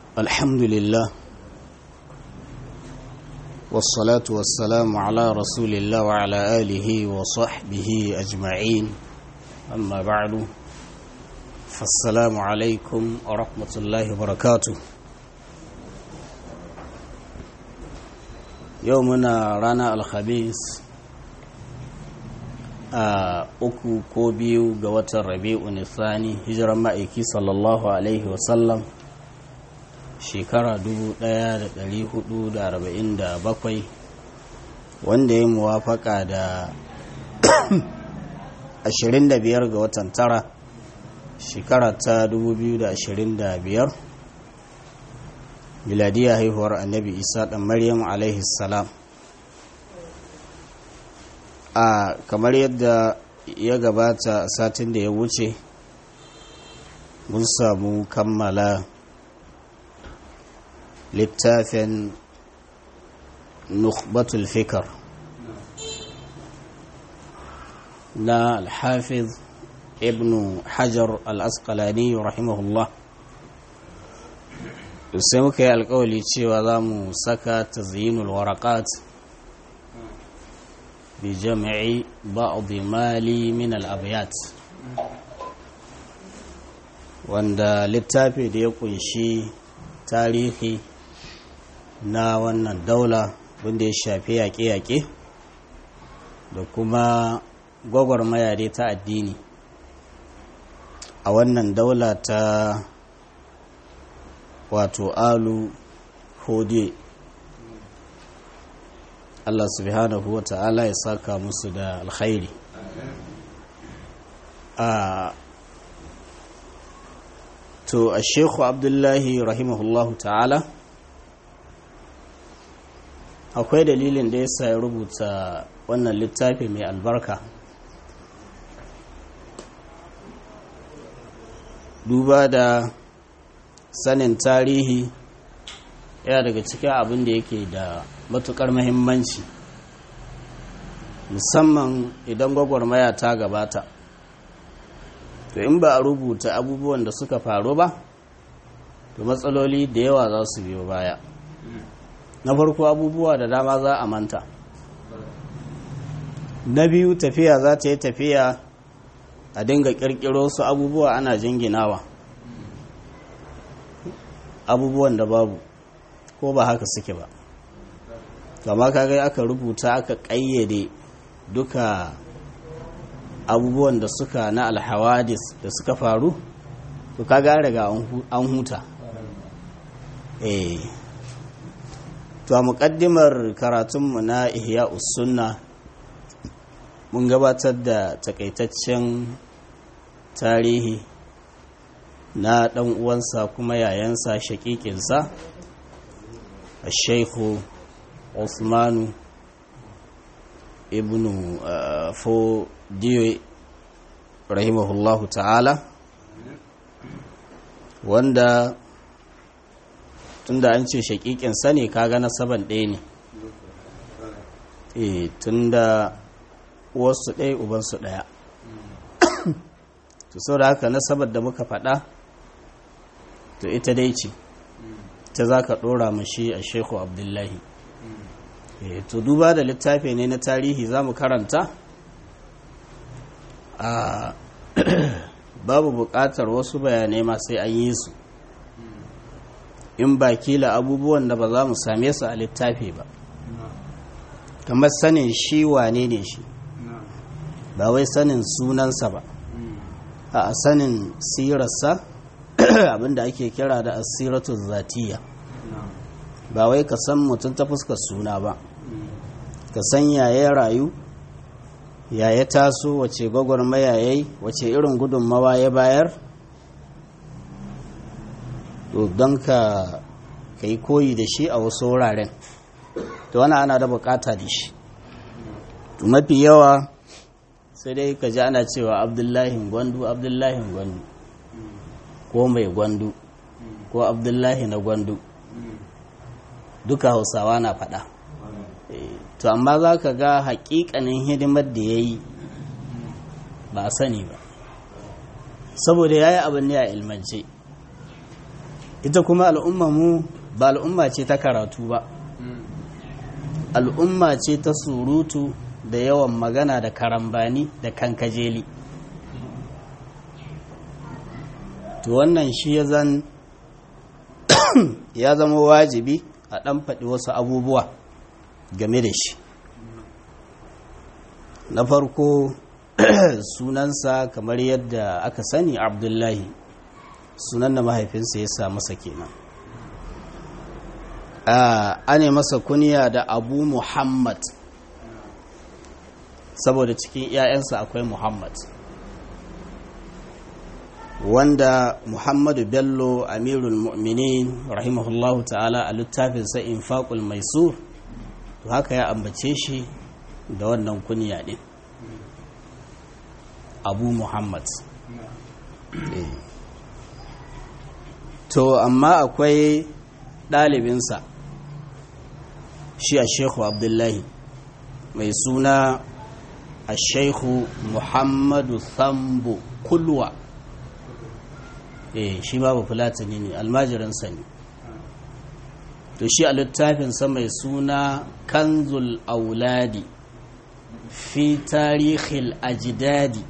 الحمد لله والصلاة والسلام على رسول الله وعلى آله وصحبه أجمعين أما بعد فالسلام عليكم ورحمة الله وبركاته يومنا رانا الخميس a uku ko biyu ga watan rabi'u nisani hijiran ma'aiki sallallahu alaihi wasallam shekara 1447 wanda ya muwafaka da 25 ga watan tara shekara ta 2025 miladiyar haihuwar annabi isa ɗan maryam alaihi salam a kamar yadda ya gabata satin da ya wuce mun samu kammala littafin nukbatul fikar na alhafiz ibn hajar al-asqalani rahimahullah sai muka yi alkawali cewa za mu saka tazyinul warakat بجمع بعض مالي من الأبيات wanda littafi da ya kunshi tarihi na wannan daula wanda ya shafi yaƙe-yaƙe da kuma gwagwarmaya dai ta addini a wannan daula ta wato alu hode Allah subhanahu wa ta'ala ya saka musu da alkhairi a to a shekhu abdullahi rahimahullahu ta'ala akwai dalilin da ya sa ya rubuta wannan littafi mai albarka duba da sanin tarihi yana daga cikin abin da yake da matukar mahimmanci musamman idan gwagwarmaya ta gabata to in ba a rubuta abubuwan da suka faru ba to matsaloli da yawa za su biyo baya na farko abubuwa da dama za a manta na biyu tafiya za ta yi tafiya a dinga kirkiro su abubuwa ana jinginawa abubuwan da babu ko ba haka suke ba kama kaga aka rubuta aka ƙayyade duka abubuwan da suka na alhawadis da suka faru to kaga riga an huta eh to a muƙaddimar karatunmu na ihya sunna mun gabatar da takaitaccen tarihi na ɗan uwansa kuma yayansa shaƙiƙinsa a shaikhu Usmanu ibn Fodiyo rahimahullahu ta'ala wanda tunda an ce shakikin sani kaga nasaban ɗaya ne e tunda uwarsu ɗaya ubansu ɗaya to sau da haka nasabar da muka faɗa to ita dai ce ta za ka ɗora mashi a sheku abdullahi to duba da littafi ne na tarihi za mu karanta a babu buƙatar wasu bayanai ma sai an yi su in ba kila abubuwan da ba za mu same su a littafi ba kamar sanin shi wane ne shi ba wai sanin sunansa ba a sanin sirarsa abinda ake kira da asiratu zatiya ba wai ka san mutum ta fuskar suna ba ka san yaya rayu yaya taso wace gwagwarmaya ya yi wace irin gudunmawa ya bayar to don ka yi koyi da shi a wasu wuraren to wani ana da bukata da shi mafi yawa sai dai ka ji ana cewa abdullahi gwandu abdullahi gwandu ko mai gwandu ko abdullahi na gwandu duka hausawa na faɗa to amma za ka ga haƙiƙanin hidimar da ya yi ba a sani ba saboda ya yi abin ne a ilmance ita kuma al'umma mu ba al'umma ce ta karatu ba al'umma ce ta surutu da yawan magana da karambani da kankajeli to wannan shi ya zan ya zama wajibi a ɗan faɗi wasu abubuwa game da shi na farko sunansa kamar yadda aka sani abdullahi sunan da mahaifinsa ya sa masa kenan ane masa kuniya da abu muhammad saboda cikin 'ya'yansa akwai muhammad wanda muhammadu bello amirul mu'minin rahimahullahu ta'ala a littafinsa infaqul maisur to haka ya ambace shi da wannan kuniya din abu muhammad to amma akwai ɗalibinsa shi a shekhu abdullahi mai suna a shekhu muhammadu sambo kulwa eh shi babu fulatani ne almajiransa ne to shi a littafinsa mai suna kanzul auladi fi tarihil ajidadi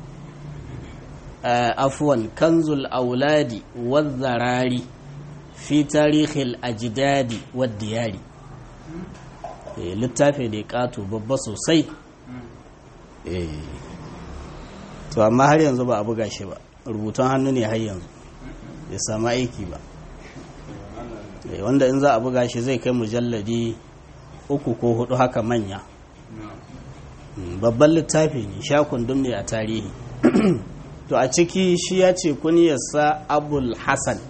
afwan kanzul auladi wazzarari fi tarihil ajidadi waddiyari littafi da ya kato babba sosai to amma har yanzu ba a buga shi ba rubutun hannu ne har yanzu bai samu aiki ba wanda in za a buga shi zai kai mujalladi uku ko hudu haka manya babban littafi ne sha kundum ne a tarihi to a ciki shi ya ce kuniyarsa abul hassan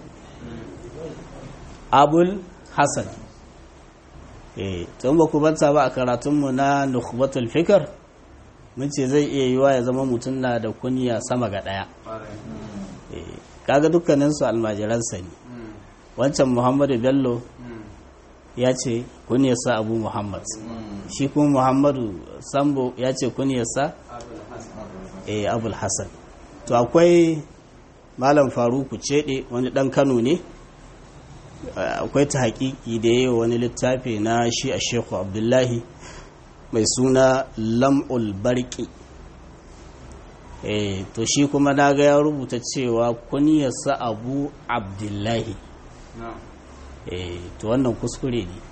abul hassan eh tun ba ku banta ba a karatunmu na nukhbatul fikar mun ce zai iya yiwa ya zama mutum na da kuniya sama ga daya kaga dukkaninsu almajiransa ne wancan muhammadu bello ya ce kuniyarsa abu muhammad shi kuma muhammadu sambo ya ce kuniyarsa eh abul hassan to akwai malam faruku cede wani dan kano ne akwai ta hakiki da yi wani littafi na shi a sheku abdullahi mai suna lam'ul barki eh to shi kuma na ga ya rubuta cewa kuniyarsa abu abdullahi eh to wannan kuskure ne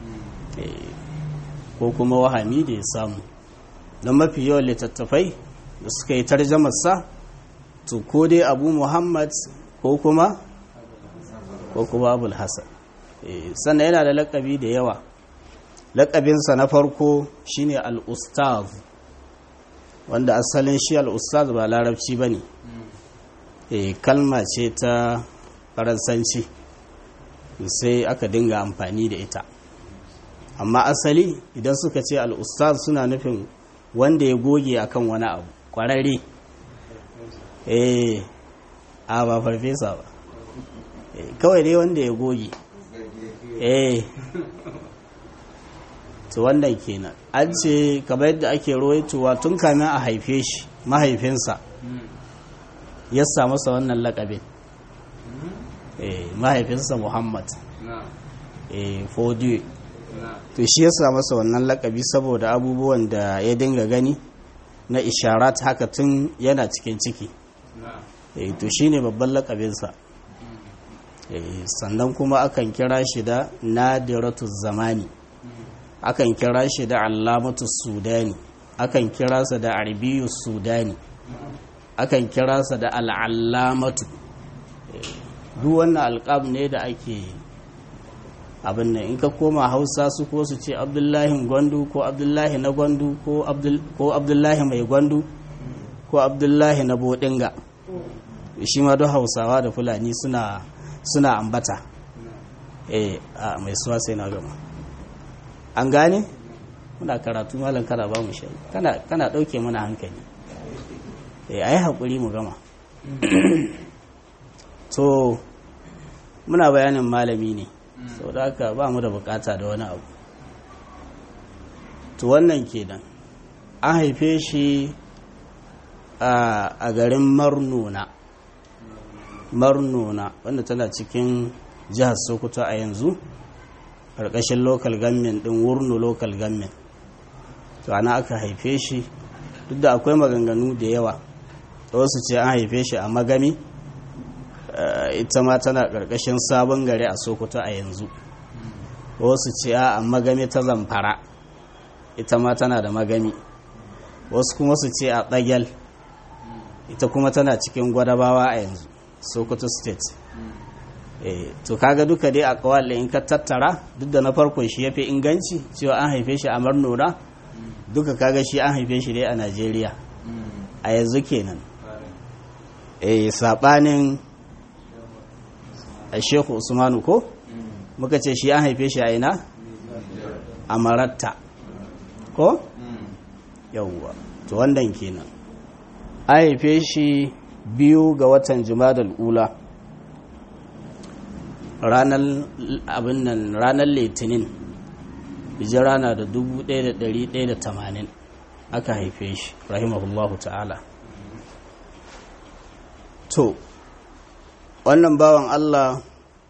ko kuma wahami da ya samu don mafi yawan littattafai da suka yi tarjamarsa to ko dai abu muhammad ko kuma ko kuma abul hassan sannan yana da lakabi da yawa lakabinsa na farko shine al-ustaz wanda asalin shi al-ustaz ba larabci ba ne kalma ce ta faransanci sai aka dinga amfani da ita amma asali idan suka ce al-ustaz suna nufin wanda ya goge akan wani abu kwararre eh a ba farfesa ba kawai dai wanda ya goge eh to wannan kenan an ce kamar yadda ake rawaitowa tun kamin a haife shi mahaifinsa ya samu sa wannan lakabin eh mahaifinsa muhammad eh fodiyo to shi ya samu sa wannan lakabi saboda abubuwan da ya dinga gani na isharat haka tun yana cikin ciki eh to shine babban lakabinsa sannan kuma akan kira shi da nadiratu zamani akan kira shi da alamatu sudani akan kira sa da arabiyu sudani akan kira sa da al'allamatu duk wannan alƙab ne da ake abin nan in ka koma hausa su ko su ce abdullahi gwandu ko abdullahi na gwandu ko abdullahi mai gwandu ko abdullahi na bodinga shi ma duk hausawa da fulani suna suna ambata eh a mai suwa sai na gama an gane muna karatu malam kana ba mu shari kana kana dauke mana hankali eh ayi hakuri mu gama to muna bayanin malami ne saboda haka ba mu da bukata da wani abu to wannan kenan an haife shi a garin marnona marnona wanda tana cikin jihar sokoto a yanzu ƙarƙashin local government ɗin wurnu local government to ana aka haife shi duk da akwai maganganu da yawa wasu ce an haife shi a magami ita ma tana ƙarƙashin sabon gari a sokoto a yanzu wasu ce a magami ta zamfara ita ma tana da magami wasu kuma su ce a ɗagyal ita kuma tana cikin gwadabawa a yanzu sokoto state to kaga duka dai a kawai in ka tattara duk da na farko shi ya fi inganci cewa an haife shi a marnona duka kaga shi an haife shi dai a najeriya a yanzu kenan eh sabanin a shehu usmanu ko muka ce shi an haife shi a ina a maratta ko yawwa to wannan kenan an haife shi biyu ga watan jumadal ula ranar abin nan ranar litinin hijira na da 1180 aka haife shi rahimahullahu ta'ala to wannan bawan Allah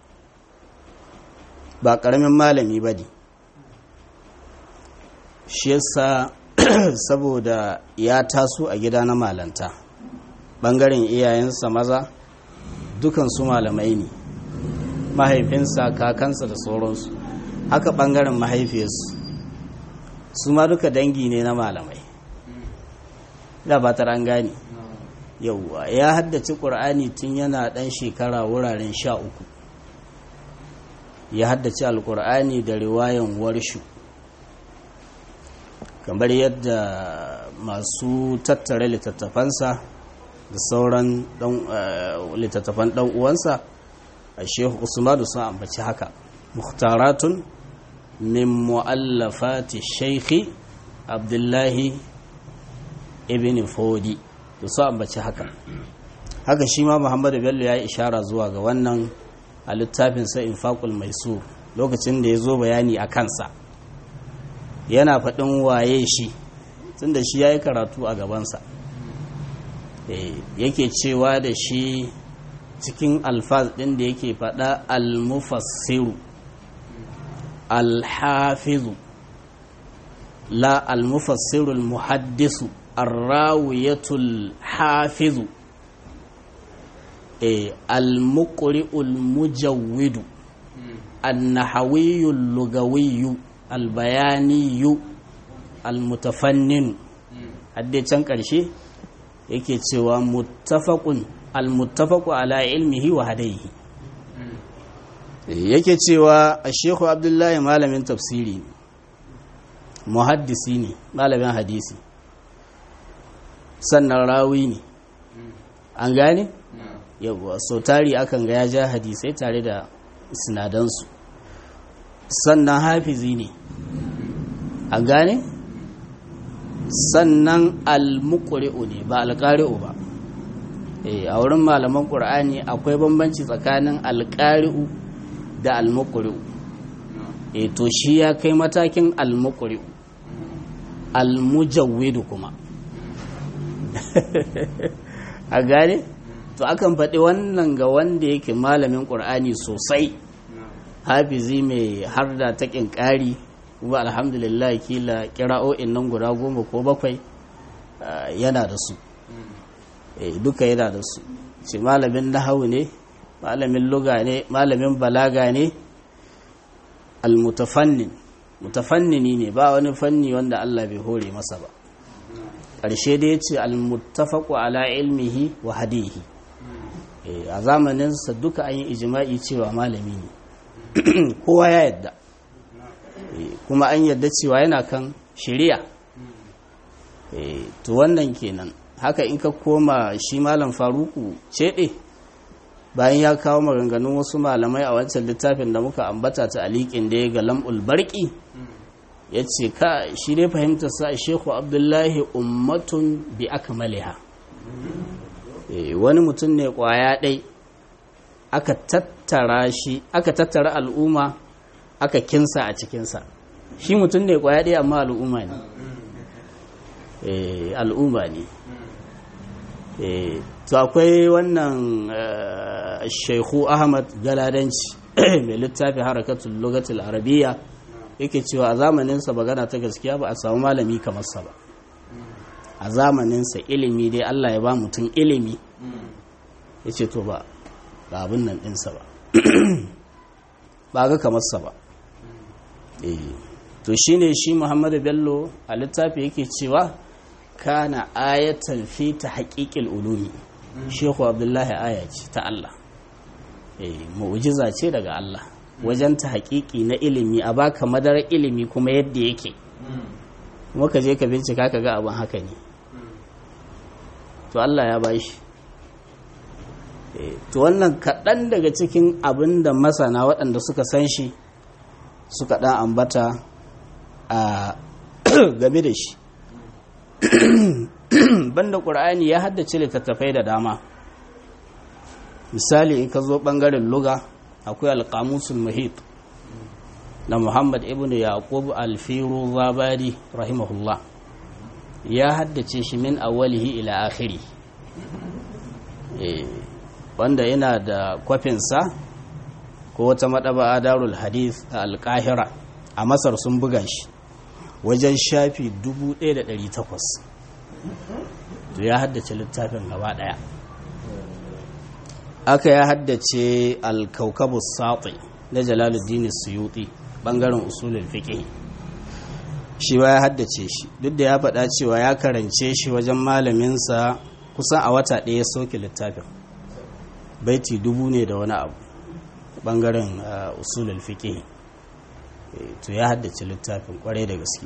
ba ƙaramin malami ba ne shi yasa saboda ya taso a gida na malanta ɓangaren iyayensa maza dukansu malamai ne mahaifinsa kakansa da sauransu haka ɓangaren mahaifiyarsu su ma duka dangi ne na malamai da ba ta an gane yauwa ya haddace ƙur'ani tun yana ɗan shekara wuraren sha uku ya haddace alƙur'ani da riwayan warshu kamar yadda masu tattare littattafansa da sauran littattafan ɗan uwansa a shehu usmanu sun ambaci haka muhtaratun min mu'allafati shaikhi abdullahi ibn fodi da su ambaci haka haka shi ma muhammadu bello ya yi ishara zuwa ga wannan a littafinsa infaqul maisu lokacin da ya zo bayani a kansa yana faɗin waye shi tun da shi ya yi karatu a gabansa yake cewa da shi cikin alfaz ɗin da yake faɗa almufassiru alhafizu la almufassiru almuhaddisu arrawiyatul hafizu almuqri'ul mujawwidu annahawiyul lugawiyyu albayaniyu almutafannin hadde can ƙarshe yake cewa muttafaqun almuttafaqu ala ilmihi wa hadaihi yake cewa a shehu abdullahi malamin tafsiri ne muhaddisi ne malamin hadisi sannan rawi ne an gane yawwa so tari akan ga ya ja hadisai tare da sinadansu sannan hafizi ne an gane sannan almuqri'u ne ba alqari'u ba a wurin malaman ƙur'ani akwai bambanci tsakanin alƙari'u da almuqri'u e to shi ya kai matakin almuqri'u almujawwidu kuma a gane to akan faɗi wannan ga wanda yake malamin ƙur'ani sosai hafizi mai har da taƙin ƙari kuma alhamdulillah kila kira'o'in nan guda goma ko bakwai yana da su duka yana da su ce malamin nahawu ne malamin luga ne malamin balaga ne almutafannin mutafannini ne ba wani fanni wanda Allah bai hore masa ba ƙarshe da ya ce almuttafaku ala ilmihi wa hadihi a zamaninsa duka an yi ijima'i cewa malami ne kowa ya yadda kuma an yadda cewa yana kan shari'a to wannan kenan haka in ka koma shi malam faruku ceɗe bayan ya kawo maganganun wasu malamai a wancan littafin da muka ambata ta alikin da ya ga lam'ul barki ya ce ka shi ne fahimtar sa shehu abdullahi ummatun bi akmaliha wani mutum ne kwaya ɗai aka tattara shi aka tattara al'umma aka kinsa a cikinsa shi mutum ne kwaya ɗai amma al'umma ne al'umma ne to akwai wannan shaihu ahmad galadanci mai littafi harakatul lugatul arabiyya yake cewa a zamaninsa magana ta gaskiya ba a samu malami kamar sa ba a zamaninsa ilimi dai Allah ya ba mutum ilimi ya ce to ba ga abin nan ɗinsa ba ba ga kamar sa ba to shine shi Muhammadu Bello a littafi yake cewa kana ayatan fi ta haƙiƙil ulumi Shehu Abdullahi aya ce ta Allah mu'jiza ce daga Allah wajen ta haƙiƙi na ilimi a baka madarar ilimi kuma yadda yake kuma ka je ka bincika ka ga abin haka ne to Allah ya ba shi to wannan kaɗan daga cikin abin da masana waɗanda suka san shi suka ɗan ambata a game da shi banda ƙur'ani ya haddace littattafai da dama misali in ka zo ɓangaren luga akwai alƙamusul muhit na muhammad ibn yaqub alfiru zabari rahimahullah ya haddace shi min awalihi ila akhiri wanda yana da kwafinsa ko wata maɗaba darul hadith a alƙahira a masar sun buga shi wajen shafi 1800 to ya haddace littafin gaba ɗaya aka ya haddace alkaukabus sati na jalaluddin suyuti ɓangaren usulul fiqh shi ba ya haddace shi duk da ya faɗa cewa ya karance shi wajen malaminsa kusan a wata ɗaya soke littafin baiti dubu ne da wani abu ɓangaren usulul fiqh to ya haddace littafin kwarai da gaske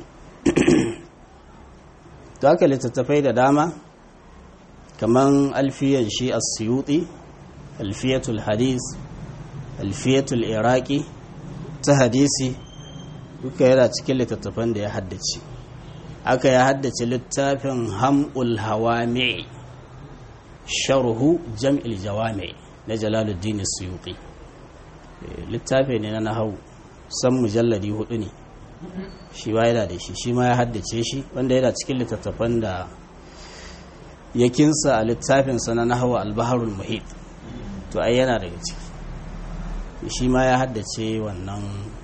to haka littattafai da dama kaman alfiyan shi as-suyuti alfiyatul hadis alfiyatul iraki ta hadisi duka yana cikin littattafan da ya haddace aka ya haddace littafin ham'ul hawami sharhu jam'il jawami na jalaluddin suyuti littafi ne na nahawu san mujalladi hudu ne shi ba yana da shi shi ma ya haddace shi wanda yana cikin littattafan da ya kinsa a littafinsa na nahawa albaharul muhit to ai yana daga ciki shi ma ya haddace wannan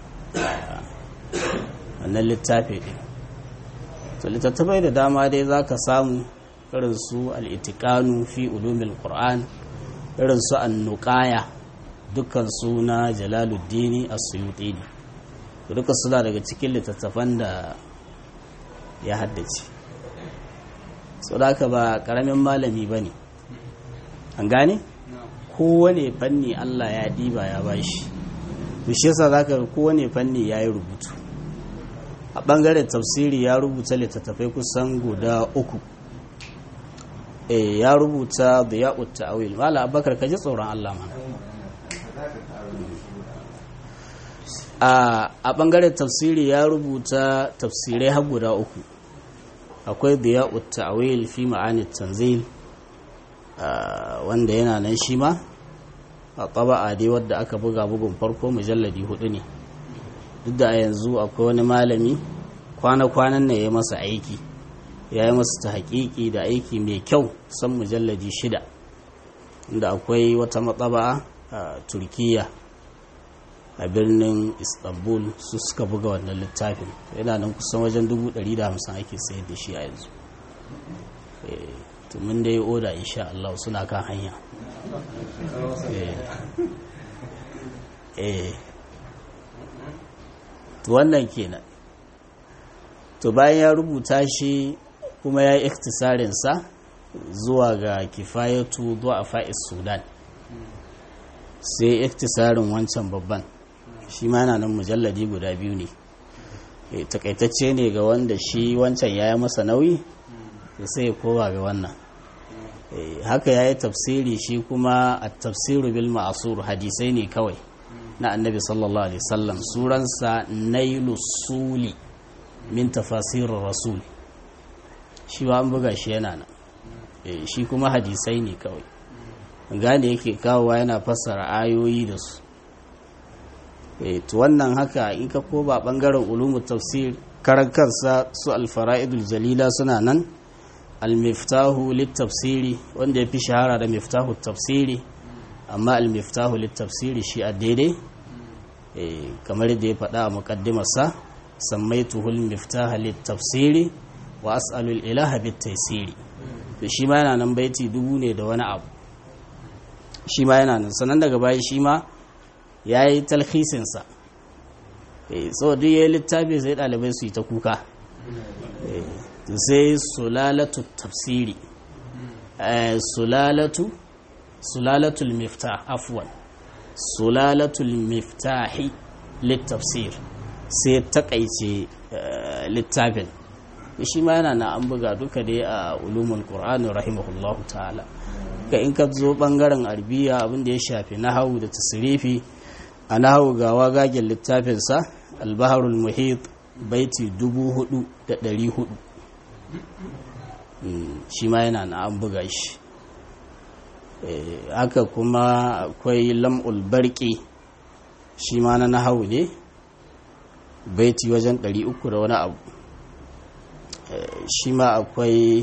wannan littafi ɗin to littattafai da dama dai za ka samu irin su al'itikanu fi ulumin ƙur'an irin su annuƙaya dukkan suna jalaluddini a suyuti ne duka suna daga cikin littattafan da ya haddace sau da aka ba ƙaramin malami ba ne an gane? kowane fanni allah ya ɗiba ya bashi shi yasa za ka kowane fanni ya yi rubutu a ɓangaren tafsiri ya rubuta littattafai kusan guda uku e ya rubuta da ya utta awil mala abakar ka ji tsoron allah mana a ɓangaren tafsiri ya rubuta tafsirai har guda uku akwai da ya utta awil fi ma'ani tanzil wanda yana nan shi ma a taba'a dai wadda aka buga bugun farko mujalladi hudu ne duk da a yanzu akwai wani malami kwana-kwanan na ya masa aiki ya yi masa ta haƙiƙi da aiki mai kyau san mujalladi shida inda akwai wata matsaba'a a turkiya a birnin istanbul su suka buga wannan littafin yana nan kusan wajen 150 ake sayar da shi a yanzu tumin da ya oda insha Allah suna kan hanya eh to wannan kenan to bayan ya rubuta shi kuma ya yi iktisarinsa zuwa ga kifayatu zuwa a fa'is sudan sai iktisarin wancan babban shi ma yana nan mujalladi guda biyu ne takaitacce ne ga wanda shi wancan ya yi masa nauyi sai ya kowa ga wannan haka ya yi tafsiri shi kuma a tafsiru bil ma'asur hadisai ne kawai na annabi sallallahu alaihi wasallam suransa nailu suli min tafasirin rasul shi ba an buga shi yana nan shi kuma hadisai ne kawai gane yake kawowa yana fassara ayoyi da su to wannan haka in ka ko ba bangaren ulumu tafsir karan kansa su alfara'idul jalila suna nan almiftahu littafsiri wanda ya fi shahara da miftahu tafsiri amma almiftahu littafsiri shi a daidai kamar da ya faɗa a muƙaddimarsa sammaituhul miftaha tafsiri wa as'alul ilaha bit taysiri to shi ma yana nan baiti dubu ne da wani abu shi ma yana nan sanan daga baya shi ma yayi talhisin sa eh so duk yayi littafi sai dalibai su yi ta kuka eh to sai sulalatu tafsiri eh sulalatu sulalatul miftah afwan sulalatul miftahi littafsir sai takaice littafin shi ma yana na an buga duka dai a ulumul qur'ani rahimahullahu ta'ala ga in ka zo bangaren arbiya abin da ya shafi nahawu da tasrifi a nahawu ga wagagen littafinsa albaharul muhit baiti dubu hudu da dari hudu shi ma yana na an buga shi haka kuma akwai lam'ul barki shi ma na nahawu ne baiti wajen 300 da wani abu shi ma akwai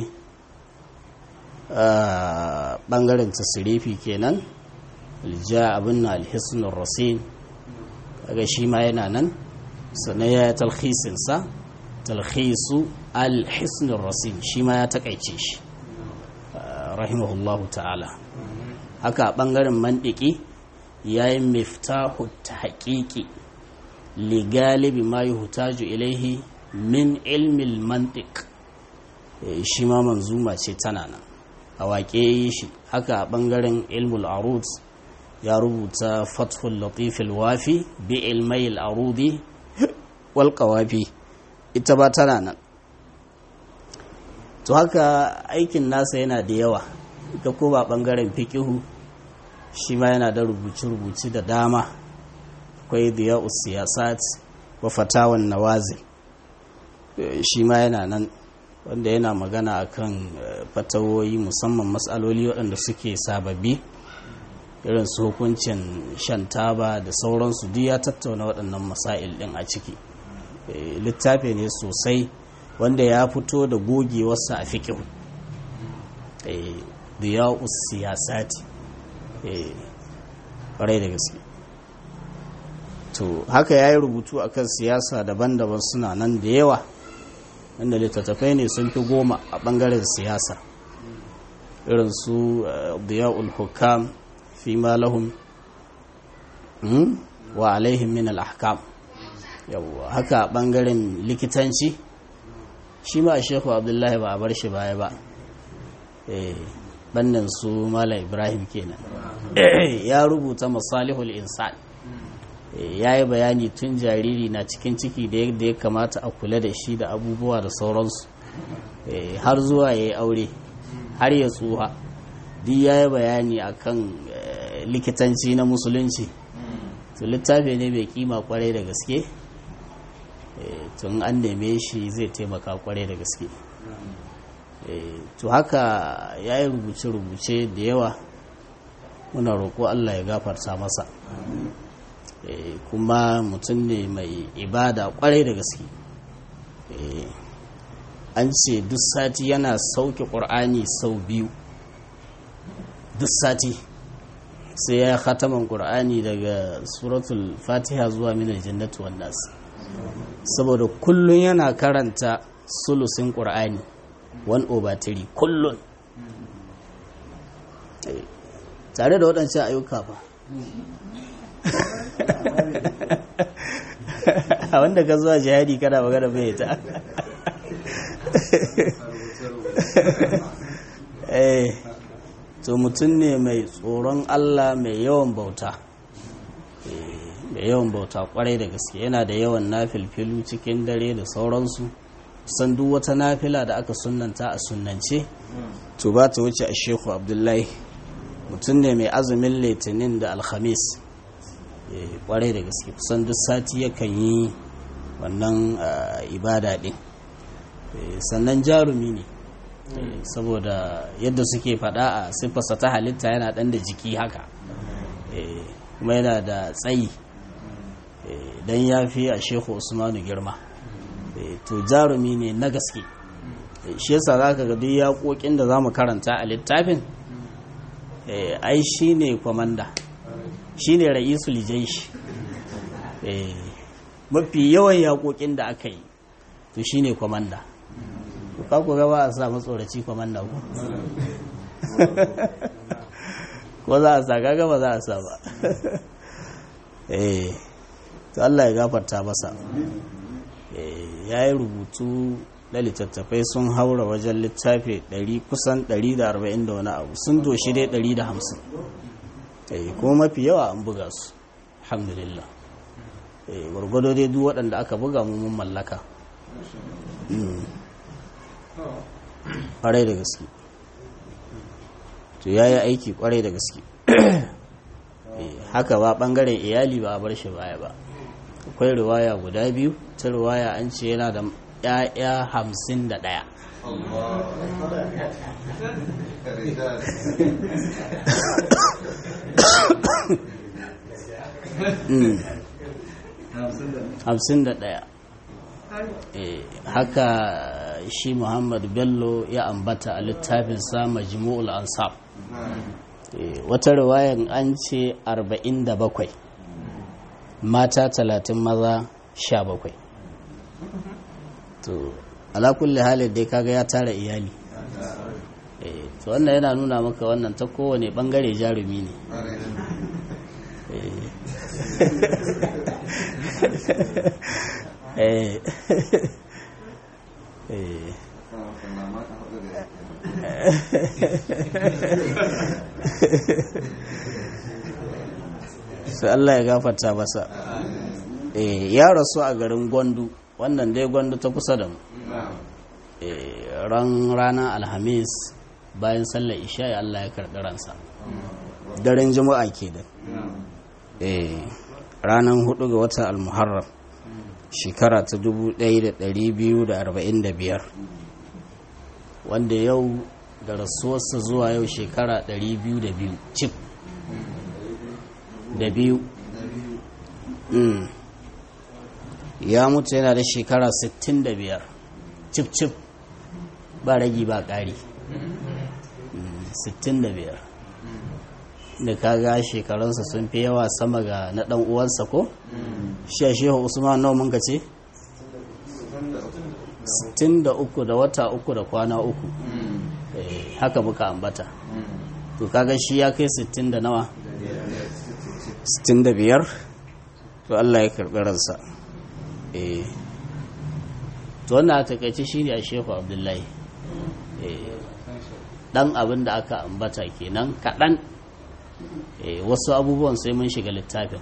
ɓangaren tasirifi kenan alja abin na alhisnun rasin daga shi ma yana nan sannan ya talhisinsa talhisu alhisnun rasin shi ma ya takaice shi rahimahullahu ta'ala haka a ɓangaren mandiki ya yi miftahu ta haƙiƙi ligalibi ma yi hutaju ilaihi min ilmil mantik shi ma manzuma ce tana nan a waƙe shi haka a ɓangaren ilmul arud ya rubuta fathul latifil wafi bi ilmayil arudi wal qawafi ita ba tana nan to haka aikin nasa yana da yawa ita ko ba ɓangaren fikihu shi ma yana da rubuce-rubuce da dama akwai diya siyasat wa fatawan nawazil shi ma yana nan wanda yana magana akan fatawoyi musamman matsaloli waɗanda suke sababbi irin su hukuncin shan taba da sauransu duk ya tattauna waɗannan masail ɗin a ciki littafi ne sosai wanda ya fito da gogewarsa a fikihu diya siyasati ƙwarai da gaske to haka ya yi rubutu akan siyasa daban-daban suna nan da yawa inda littattafai ne sun fi goma a ɓangaren siyasa irin su diya'ul hukam fi malahum wa alaihim min al-ahkam yawwa haka a ɓangaren likitanci shi ma a shekhu abdullahi ba a bar shi baya ba bannan su mala ibrahim kenan ya rubuta masalihul insan ya yi bayani tun jariri na cikin ciki da yadda ya kamata a kula da shi da abubuwa da sauransu har zuwa ya yi aure har ya tsuha duk ya yi bayani akan likitanci na musulunci to littafi ne mai kima kwarai da gaske tun an neme shi zai taimaka kwarai da gaske to haka ya yi rubuce-rubuce da yawa muna roƙo allah ya gafarta masa kuma mutum ne mai ibada kwarai da gaske an ce duk sati yana sauke ƙur'ani sau biyu duk sati sai ya khataman ƙur'ani daga suratul fatiha zuwa minar jannatu wannan saboda kullum yana karanta sulusin ƙur'ani 1 over 3 kullum tare da waɗancan ayyuka ba a wanda ka zuwa jihadi kana magana bai ta eh to mutum ne mai tsoron Allah mai yawan bauta mai yawan bauta kwarai da gaske yana da yawan nafilfilu cikin dare da sauransu san duk wata nafila da aka sunanta a sunnance to ba ta wuce a shehu abdullahi mutum ne mai azumin litinin da alhamis kwarai da gaske kusan duk sati yakan yi wannan ibada din sannan jarumi ne saboda yadda suke fada a siffarsa ta halitta yana dan da jiki haka kuma yana da tsayi don ya fi a shehu usmanu girma to jarumi ne na gaske shi yasa za ka ga duk yaƙoƙin da za mu karanta a littafin ai shi ne kwamanda shi ne ra'isul jaishi eh mafi yawan yaƙoƙin da aka yi to shine kwamanda ka ku gaba a sa matsoraci kwamanda ku ko za a sa kaga ba za a sa ba eh to Allah ya gafarta masa ya yi rubutu na littattafai sun haura wajen littafi 100 kusan 140 da wani abu sun doshi dai 150 eh kuma mafi yawa an buga su alhamdulillah eh gwargwado dai duk waɗanda aka buga mu mun mallaka ƙwarai da gaske to ya yi aiki ƙwarai da gaske haka ba ɓangaren iyali ba a bar shi baya ba akwai riwaya guda biyu ta riwaya an ce yana da ‘ya'ya hamsin da ɗaya hamsin da ɗaya haka shi muhammad bello ya ambata a littafinsa majmu'ul ansab wata riwayan an ce 47 mata 30 maza 17 to alakulli halin dai kaga ya tara iyali to wannan yana nuna maka wannan ta kowane bangare jarumi ne eh eh sai Allah ya gafarta masa eh ya rasu a garin Gwandu wannan dai Gwandu ta kusa da mu eh ran ranar Alhamis bayan sallar isha Allah ya karɓi ransa daren juma'a ke da eh ranar hudu ga watan al-muharram shekara ta 1245 wanda yau da rasuwarsa zuwa yau shekara 202 cif da biyu ya mutu yana da shekara 65 cif cif ba ragi ba ƙari 65 da kaga shekarunsa sun fi yawa sama ga na ɗan uwansa ko? shi a shehu usman nawa mun ce? 63 da wata uku da kwana uku haka muka ambata to kaga shi ya kai 60 da nawa 65 to Allah ya karɓi ransa eh to wannan a takaice shi ne a shehu abdullahi dan abin da aka ambata kenan kaɗan wasu abubuwan sai mun shiga littafin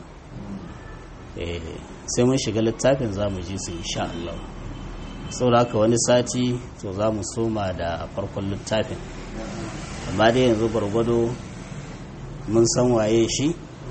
sai mun shiga littafin za mu ji su insha Allah saboda haka wani sati to za mu soma da farkon littafin amma dai yanzu gwargwado mun san waye shi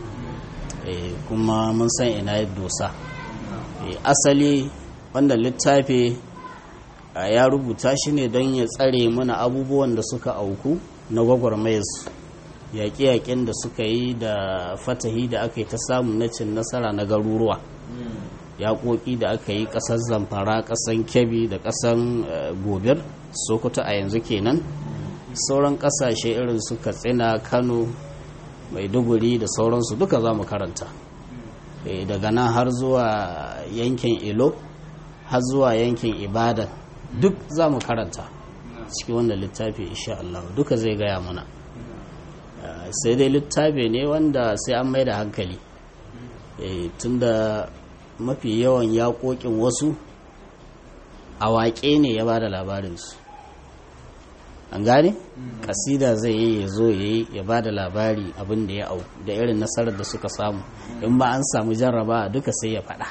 kuma mun san ina ya dosa asali wanda littafi ya rubuta shi ne don ya tsare mana abubuwan da suka auku na gwagwarmayarsu yaƙe-yaƙen da suka yi da fatahi da aka yi ta samu na cin nasara na garuruwa yaƙoƙi da aka yi ƙasar zamfara ƙasar kebbi da ƙasar gobir sokoto a yanzu kenan sauran ƙasashe irin su katsina kano maiduguri da sauransu duka za mu karanta daga nan har zuwa yankin ilo har zuwa yankin ibadan duk za mu karanta cikin wannan littafi insha Allah duka zai gaya mana sai dai littafi ne wanda sai an mai da hankali tunda mafi yawan yaƙoƙin wasu a waƙe ne ya ba da labarinsu an gane kasida zai yi ya zo ya yi ya ba da labari abin da ya au da irin nasarar da suka samu in ba an samu jarraba duka sai ya faɗa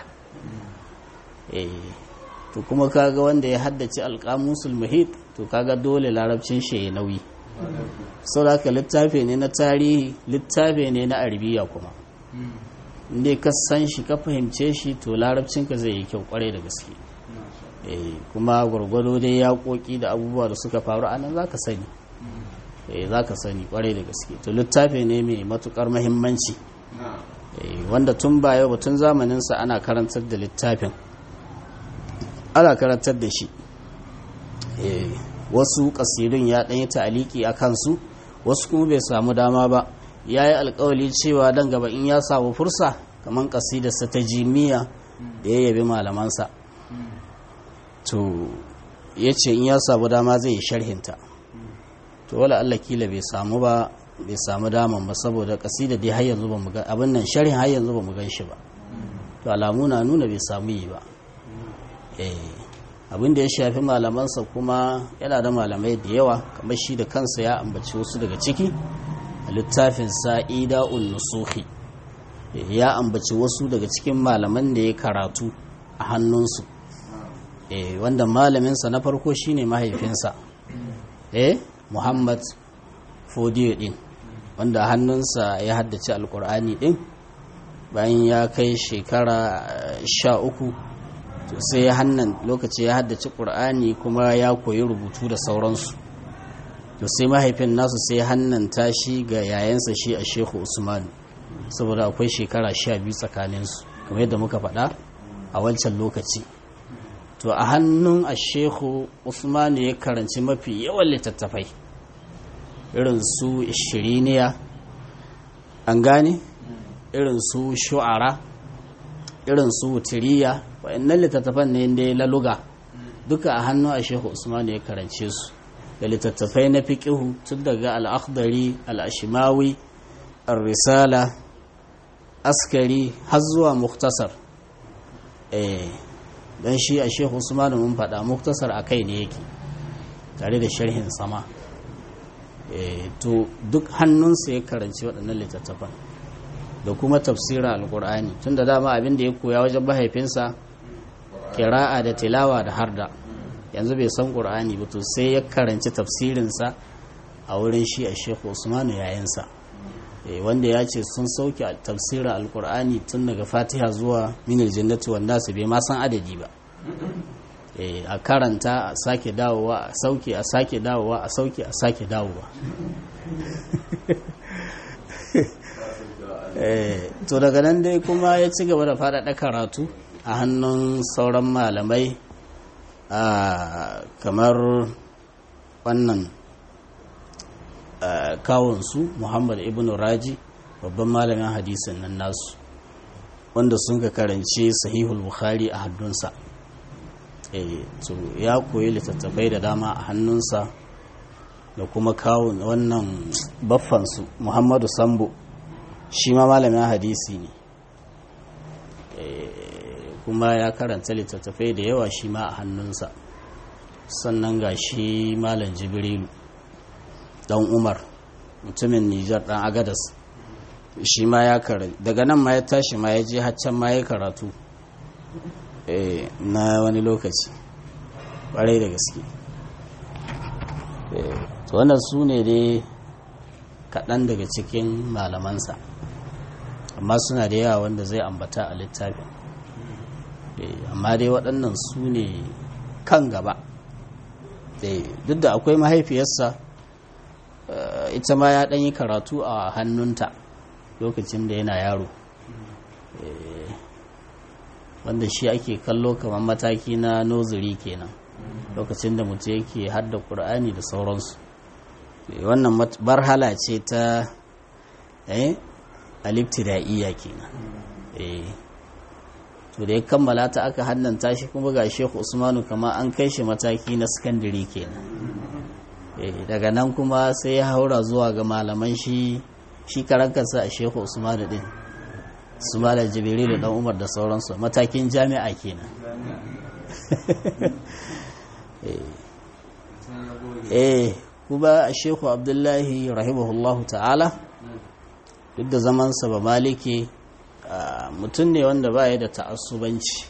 to kuma kaga wanda ya haddace alƙamusul muhit to kaga dole larabcin shi ya nauyi sau da littafi ne na tarihi littafi ne na arabiya kuma inda ka san shi ka fahimce shi to larabcinka zai yi kyau kwarai da gaske kuma gwargwado dai yaƙoƙi da abubuwa da suka faru a nan za ka sani za ka sani kwarai da gaske to littafi ne mai matukar mahimmanci wanda tun ba yau tun zamaninsa ana karantar da littafin ana karantar da shi wasu ƙasirin ya ɗanyi ta'aliki a kansu wasu kuma bai samu dama ba ya yi alkawali cewa dan gaba in ya samu fursa kamar kasidarsa ta jimiya da ya yabi malamansa to ya ce in ya samu dama zai yi sharhinta to wala Allah kila bai samu ba bai samu daman ba saboda kasida dai har yanzu ba mu ga abin nan sharhin har yanzu ba mu gan shi ba to alamu na nuna bai samu yi ba eh abin da ya shafi malamansa kuma yana da malamai da yawa kamar shi da kansa ya ambaci wasu daga ciki a littafin sa'ida'un nusuhi ya ambaci wasu daga cikin malaman da ya karatu a hannunsu wanda malaminsa na farko shine mahaifinsa eh muhammad fodiyo din wanda hannunsa ya haddace alkur'ani din bayan ya kai shekara sha uku sai ya hannan lokaci ya haddace ƙur'ani kuma ya koyi rubutu da sauransu to sai mahaifin nasu sai ya hannanta shi ga yayansa shi a shehu usmanu saboda akwai shekara sha biyu tsakaninsu kamar yadda muka faɗa a wancan lokaci to a hannun a shehu usmanu ya karanci mafi yawan littattafai irin su ishiriniya an gane irin su shu'ara irin su wutiriya wa'annan littattafan ne da laluga duka a hannun a shehu usmanu ya karance su da littattafai na fiƙihu tun daga al'akhdari al'ashimawi al-risala askari har zuwa muktasar don shi a shehu usmanu mun faɗa muktasar a kai ne yake tare da sharhin sama to duk hannunsa ya karanci waɗannan littattafan da kuma tafsirin alkur'ani tun da dama abin da ya koya wajen mahaifinsa kira'a da tilawa da harda yanzu bai san ƙur'ani ba to sai ya karanci tafsirinsa a wurin shi a shekhu usmanu yayinsa wanda ya ce sun sauke tafsirin alkur'ani tun daga fatiha zuwa minal jannati wanda su bai ma san adadi ba a karanta a sake dawowa a sauke a sake dawowa a sauke a sake dawowa to daga nan dai kuma ya ci gaba da faɗaɗa karatu a hannun sauran malamai kamar wannan kawunsu muhammad ibn raji babban malamin hadisin nan nasu wanda sun ka karanci sahihul bukhari a hannunsa to ya koyi littattafai da dama a hannunsa da kuma kawun wannan baffansu muhammadu sambo shi ma malamin hadisi ne kuma ya karanta littattafai da yawa shi ma a hannunsa sannan ga shi malam jibrilu dan umar mutumin nijar dan agadas shi ma ya karanta daga nan ma ya tashi ma ya je haccan ma ya karatu na wani lokaci ƙwarai da gaske to wannan su ne dai kaɗan daga cikin malamansa amma suna da yawa wanda zai ambata a littafin amma dai waɗannan su ne kan gaba duk da akwai mahaifiyarsa ita ma ya ɗanyi karatu a hannunta lokacin da yana yaro wanda shi ake kallo kamar mataki na nozuri kenan lokacin da mutum yake hadda ƙur'ani da sauransu wannan barhala ce ta aliftida'iyya kenan to da ya kammala ta aka hannanta shi kuma ga shehu usmanu kama an kai shi mataki na sakandare kenan daga nan kuma sai ya haura zuwa ga malaman shi shi karankarsa a shehu usmanu din su malar jibiri da dan umar da sauransu matakin jami'a kenan eh kuma a shehu abdullahi rahimahullahu ta'ala duk da zamansa ba maliki mutum ne wanda ba ya da ta'assubanci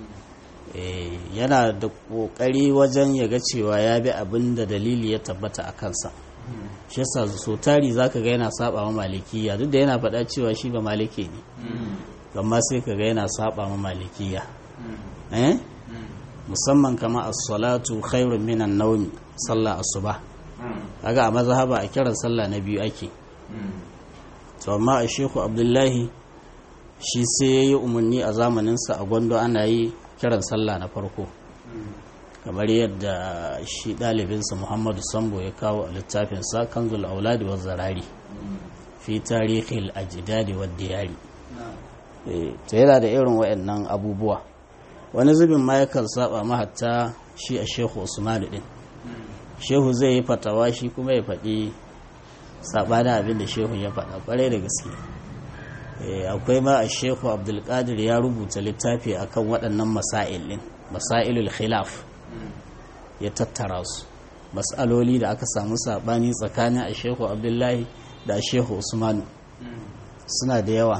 yana da ƙoƙari wajen ya ga cewa ya bi abin da dalili ya tabbata a kansa shi yasa so tari zaka ga yana saba ma malikiya duk da yana faɗa cewa shi ba maliki ne amma sai ka ga yana saba ma malikiya eh musamman kama as-salatu khairun minan nawm sallah asuba kaga a mazhaba a kiran sallah na biyu ake to amma a shehu abdullahi shi sai ya yi umarni a zamaninsa a gwando ana yi kiran sallah na farko kamar yadda shi ɗalibinsa muhammadu sambo ya kawo a littafinsa kanzul auladi wa zarari fi tarihil ajdadi wa diyari ta yana da irin waɗannan abubuwa wani zubin ma yakan saba ma hatta shi a shehu usmanu din shehu zai yi fatawa shi kuma ya faɗi saɓanin abin da shehu ya faɗa ƙwarai da gaske akwai ma a shehu abdulkadir ya rubuta littafi akan waɗannan masail ɗin masailul khilaf ya tattara su matsaloli da aka samu saɓani tsakanin a shehu abdullahi da a shehu usmanu suna da yawa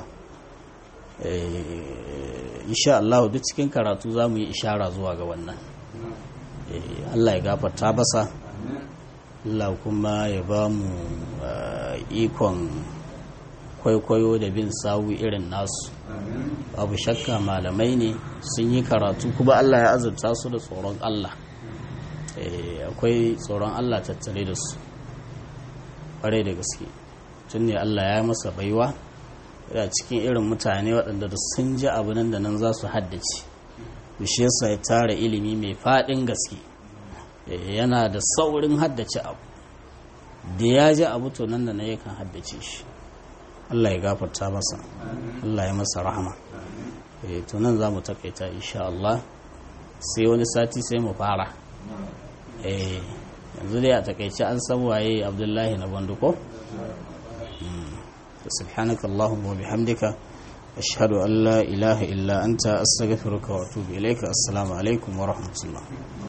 insha Allah duk cikin karatu za mu yi ishara zuwa ga wannan Allah ya gafarta basa Allah kuma ya ba mu ikon kwaikwayo da bin sawu irin nasu babu shakka malamai ne sun yi karatu kuma Allah ya azurta su da tsoron Allah akwai tsoron Allah tattare da su ƙwarai da gaske tun ne Allah ya masa baiwa yana cikin irin mutane waɗanda da sun ji abu nan da nan za su haddace shi yasa ya tara ilimi mai faɗin gaske yana da saurin haddace abu da ya ji abu to nan da na yakan haddace shi Allah ya gafarta masa Allah ya masa rahama to nan za mu takaita insha Allah sai wani sati sai mu fara yanzu dai a takaice an san waye abdullahi na banduko سبحانك اللهم وبحمدك أشهد أن لا إله إلا أنت أستغفرك وأتوب إليك السلام عليكم ورحمة الله